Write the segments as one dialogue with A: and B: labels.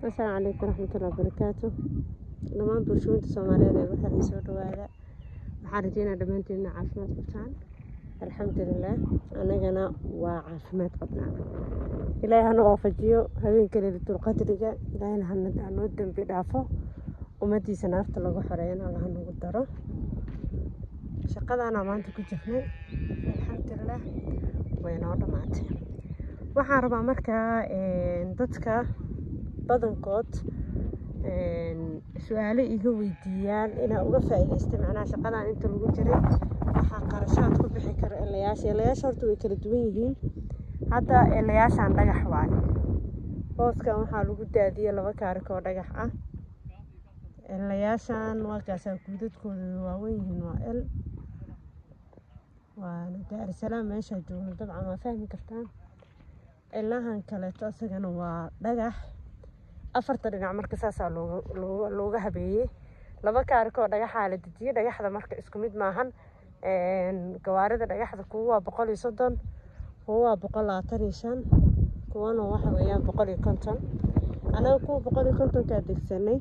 A: asalaamu calaykum waraxmatullahi wabarakaatu dhammaan bulshooyinta soomaaliyeed ee waxaa soo dhawaada waxaan rajeynaa dhammaanteedna caafimaad qabtaan alxamdulilah anagana waa caafimaad qabnaa ilaahay hana waafajiyo habeenka leylatulqadriga ilaahayna hanoo dembi dhaafo ummadiisa naarta lagu xoreeyana allaha nagu daro shaqadaana maanta ku jirnay alxamdulilah way noo dhammaatay waxaan rabaa markaa dadka badankood su-aalo iga weydiiyaan inaa uga faa-iideystay macnaha shaqadan inta lagu jiray waxaa qarashaad ku bixi karo elayaasha elayaasha horta way kala duwan yihiin hadda elayaashaan dhagax waayo booskan waxaa lagu daadiyey laba kaarik oo dhagax ah elayaashaan waakaasaa guudadkooda waawen yihiin waa el waana daarisalaam meeshaa joogno dabcan waa fahmi kartaan ilahan kaleeto isagana waa dhagax afarta dhinac marka saasaa looga habeeyey laba kaarikoo dhagaxaa la dejiyey dhagaxda marka isku mid maahan gawaarida dhagaxda kuwa waa boqol iyo soddon kuwa waa boqol labaatan iyo shan kuwana waxa weeyaan boqol iyo konton anaga kuwa boqol iyo kontonkaa degsanay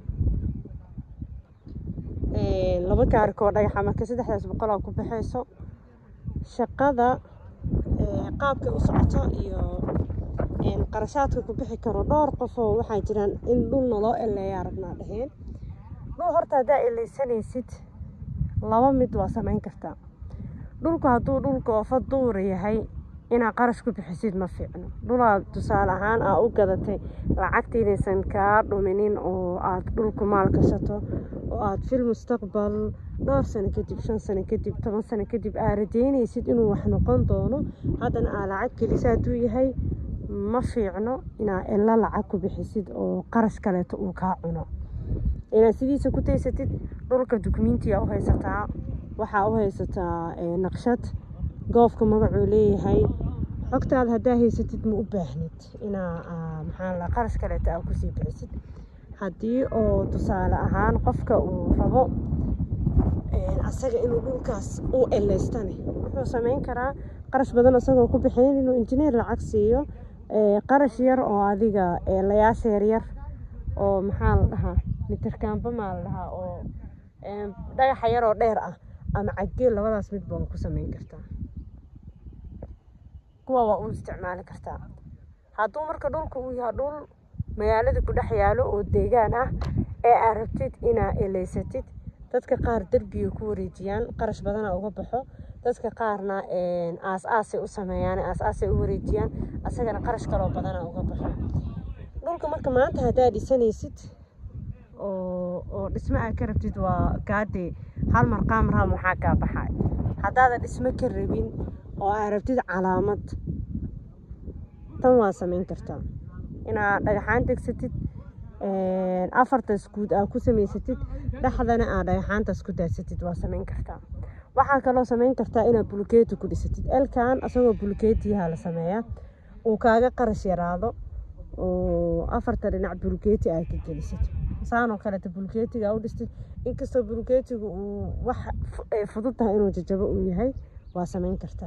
A: laba kaarikoo dhagaxa marka saddexdaas boqolaa ku baxayso shaqada qaabkay u socoto iyo qarashaadka ku bixi karo dhowr qofoo waxaa jiraan in dhulna loo eleeyaa rabnaa dhaheen dhul horta haddaa eleysanaysid laba mid waa samayn kartaa dhulku hadduu dhulka oofa duura yahay inaad qarash ku bixisid ma fiicno dhulaa tusaale ahaan aa u gadatay lacagta inaysan kaa dhuminin oo aad dhulku maal gashato oo aad fil mustaqbal dhowr sano kadib shan sano kadib toban sano kadib aa rajeynaysid inuu wax noqon doono haddana aa lacag gelisa hadduu yahay ma fiicno inaa ila lacag ku bixisid oo qarash kaleeto uu kaa cuno inaad sidiisa ku taysatid dhulka dukumentiya u haysataa waxaa u haysataa naqshad goofka magacuu leeyahay xogtaada haddaa haysatid ma u baahnid inaa maxaa la qarash kaleeto aa kusii bixisid haddii oo tusaale ahaan qofka uu rabo asaga inuu dhulkaas u eleystane wuxuu sameyn karaa qarash badan isagoo ku bixinin inuu injineer lacag siiyo qarash yar oo adiga layaasha yaryar oo maxaa la dhahaa mitirkaanba maa la dhahaa oo dhagaxa yar oo dheer ah ama caggeel labadaas midba waa ku sameyn kartaa kuwa waa u isticmaali kartaa hadduu marka dhulka uu yahay dhul magaalada ku dhex yaalo oo deegaan ah ee aad rabtid inaa eleysatid dadka qaar derbiga ku wareejiyaan qarash badana uga baxo dadka qaarna aas aasay u sameeyaan aas aasay u wareejiyaan asagana qarash kaloo badana uga baxo dhulka marka maanta haddaa dhisanaysid oo oo dhismo aad ka rabtid waa gaadee hal mar qaamraam waxaa kaa baxay haddaadan dhismo ka rabin oo aad rabtid calaamad tan waa samayn kartaa inaad dhagaxaan degsatid afartaas guud aa ku samaysatid dhexdana aad dhagaxaantaas ku daadsatid waa samayn kartaa waxaa kaloo samayn kartaa inaad bulkeeti ku dhisatid elkan asagoo bulkeetiyaha la sameeyaa uu kaaga qarash yaraado oo afarta dhinac bulkeeti aad ka gelisid saanoo kaleeta bulkeetiga u dhistid inkastoo bulkeetigu uu wax ay fudud tahay inuu jajabo uu yahay waa samayn kartaa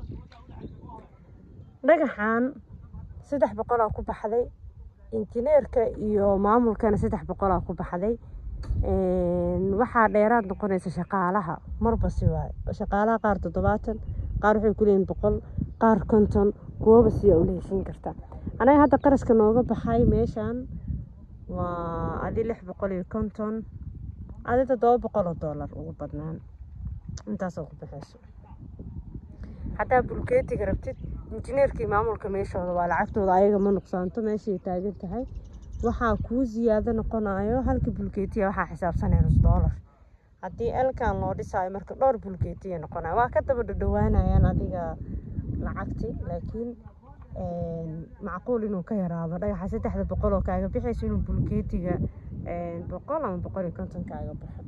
A: dhagaxan saddex boqolaa ku baxday injineerka iyo maamulkana saddex boqolaa ku baxday waxaa dheeraad noqonaysa shaqaalaha marba si waay shaqaalaha qaar toddobaatan qaar waxay ku leeyihin boqol qaar konton kuwaba siyaa ula heshiin kartaa anaga hadda qarashka nooga baxay meeshan waa adi lix boqol iyo konton adi toddoba boqol oo doolar ugu badnaan intaasoo ku baxayso haddaa bulkeetiga rabtid injineerkii maamulka meeshooda waa lacagtooda ayaga ma nuqsaanto meeshay taagan tahay waxaa kuu ziyaado noqonayo halka bulkeetiya waxaa xisaabsanaya nus doolar haddii elkan loo dhisaayo marka dhowr bulkeetiya noqonayo waa ka daba dhadhawaanayaan adiga lacagti laakiin macquul inuu ka yaraado dhagaxa saddexda boqol oo kaaga bixayso inuu bulkeetiga boqol ama boqol iyo konton kaaga baxo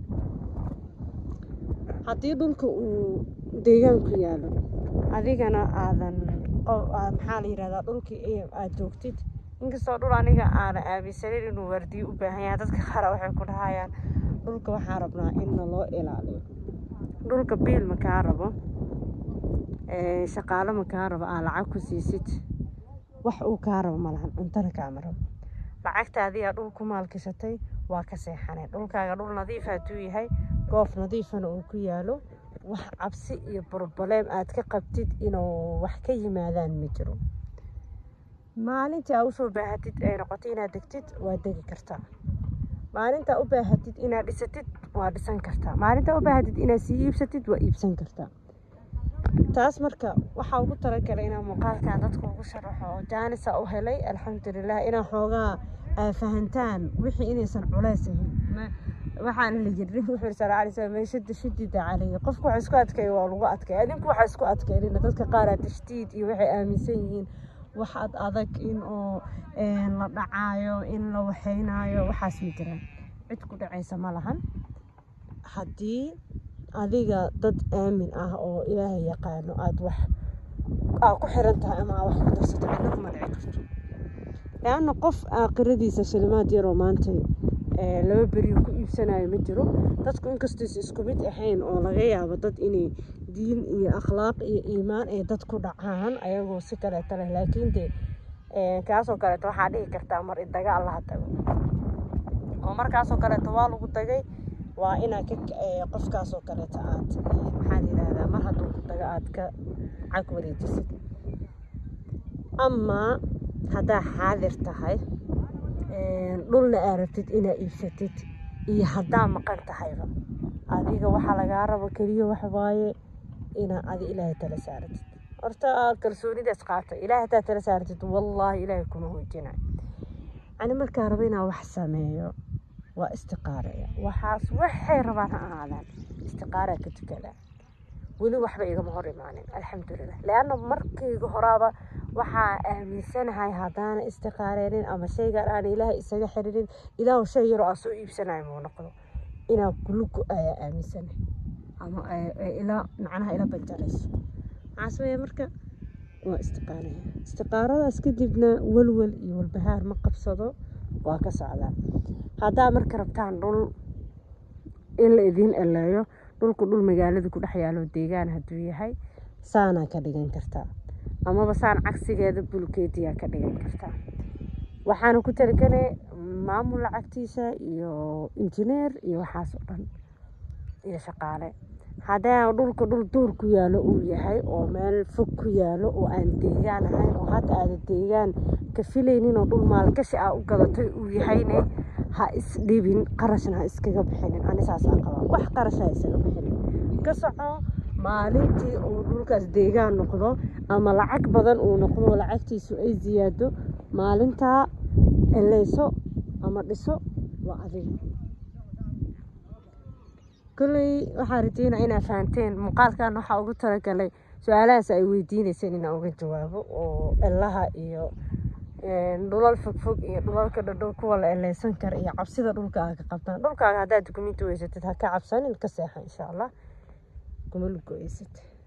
A: haddii dhulka uu deegaanku yaalo adigana aadan maxaa la yirahdaa dhulkii aad joogtid inkastoo dhul aniga aana aaminsanin inuu waardiyo u baahan yahay dadka qaar waxay ku dhahayaan dhulka waxaa rabnaa inna loo ilaaliyo dhulka biil ma kaa rabo shaqaalo ma kaa rabo aa lacag ku siisid wax uu kaa rabo malahan cuntana kaama rabo lacagtaadiyaa dhul ku maalkisatay waa ka seexaneen dhulkaaga dhul nadiif hadduu yahay goof nadiifana uu ku yaalo wax cabsi iyo broblem aad ka qabtid inuu wax ka yimaadaan ma jiro maalintii aa usoo baahatid ay noqoto inaad degtid waa degi kartaa maalintaa u baahatid inaad dhisatid waa dhisan kartaa maalintaa u baahatid inaad sii iibsatid waa iibsan kartaa taas marka waxaa ugu talagalay inaa muuqaalkan dadka ugu sharaxo oo jaanisa u helay alxamdulilah inaa xoogaa aa fahantaan wixii inaysan culays ahayn waxaana la yiri wuxuu sala alay slam meeshada shidida calayhi qofku waxa isku adkeeya waa lagu adkeeya adinku waxa isku adkeynina dadka qaar aa tashdiid iyo waxay aaminsan yihiin wax ad adag in oo la dhacaayo in la waxeynaayo waxaas ma jiraan cid ku dhacaysa ma lahan haddii adiga dad aamin ah oo ilaahay yaqaano aada wax aa ku xiran tahay ama aa wax ku darsato cidna kuma dhici karto leanna qof aakhiradiisa shilimaad yaroo maanta laba beriyo ku iibsanayo ma jiro dadku inkastaysa isku mid ahayn oo laga yaabo dad inay diin iyo akhlaaq iyo iimaan ay dad ku dhacaan ayagoo si kaleeto leh laakiin dee kaasoo kaleeto waxaa dhihi kartaa mar idaga allaha tago oo markaasoo kaleeto waa lagu dagay waa inaa qofkaasoo kaleeto aad maxaan yidhahdaa mar hadduu ku dago aad ka cag wareejisid amaa haddaa xaadir tahay dhulna aa rabtid inaa iibsatid iyo haddaa maqan tahayba adiga waxaa lagaa rabo keliya wax waaye inaa adi ilaahay tala saaratid horta kalsoonidaas qaato ilaahay haddaa tala saaratid wallaahi ilaahay kuma hoojina ani markaa rabo inaa wax sameeyo waa istiqaaraya waxaas waxay rabaan ha ahaadaan istiqaaraa ka tukadaa weli waxba igama hor imaanin alxamdulilah leanna markayga horaaba waxaa aaminsanahay haddaana istiqaareenin ama shaygan aan ilaahay isaga xiririn ilaahu shay yaroo aa soo iibsanayo muu noqdo inaa kulugu ayaa aaminsanahay ama ila macnaha ila banjarayso maxaa sameeya marka waa istiqaaraya istiqaaradaas kadibna walwal iyo walbahaar ma qabsado waa ka socdaa haddaa marka rabtaan dhul in la idiin eleeyo dhulku dhul magaalada ku dhex yaalo deegaan hadduu yahay saanaa ka dhigan kartaa amaba saan cagsigeeda bulkeediyaa ka dhigan kartaa waxaana ku talagelay maamul lacagtiisa iyo injineer iyo waxaas oo dhan iyo shaqaale haddii dhulka dhul duur ku yaalo uu yahay oo meel fog ku yaalo oo aan deegaan ahayn oo hadda aada deegaan ka filaynin oo dhul maalgashi aa u gadatay uu yahayne ha isdhibin qarashna ha iskaga bixinin ani saasaa qabaa wax qarash ha isaga bixinin ka soco maalintii uu dhulkaas deegaan noqdo ama lacag badan uu noqdo lacagtiisu ay ziyaado maalintaa eleyso ama dhiso waa adiga kolley waxaa rajeynaa inaa fahanteen muuqaalkan waxaa ugu talagalay su-aalahaas ay weydiineyseen inaan uga jawaabo oo elaha iyo dhulal fogfog iyo dhulalka dhadhow kuwa la eleysan kara iyo cabsida dhulkaaga ka qabtaan dhulkaaga haddaad dukumenti weysatid ha ka cabsanin ka seexa insha allah kuma lugo-eysad